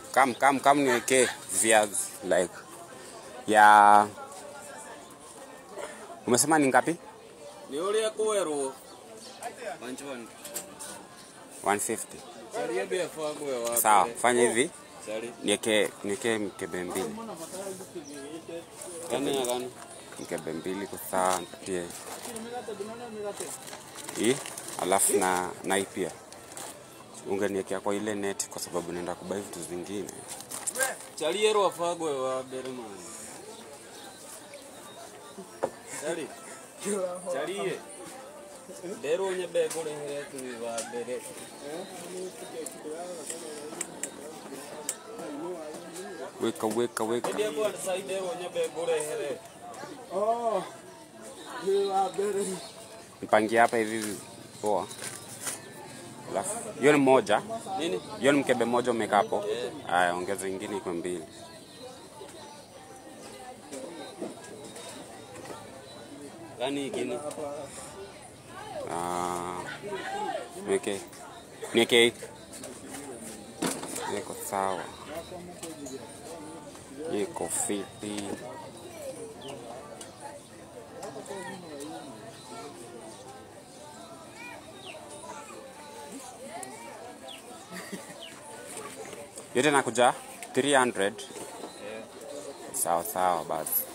Kam kam kam niwekee viazi like ya umesema ni ngapi? Ni uria kwerwo. Manchoni. 150. Salia bia fagwe wa. Sawa, fanya hivi. Sali. Niwekee niwekee mkebe mbili. Gani ya gani? Mkebe mbili kwa sawa nipatie. Hii alafu na na hii pia. Ungeniwekea kwa ile net kwa sababu naenda kubai vitu zingine. Salia rwa fagwe wa mbere man. Sali. Salie. Ndero nyebe kurehere tu wa mbere. Weka weka weka. Ndio kwa side ndero nyebe kurehere. Oh, ni wa mbere. Nipangie hapa hivi poa. Alafu hiyo ni moja. Nini? Hiyo ni mkebe mmoja umeweka hapo. Haya, ongeza ingine iko mbili. Gani ingine? Ah, niweke niweke hii. Niko sawa. Iko fiti. Yote nakuja 300. Sawa sawa basi.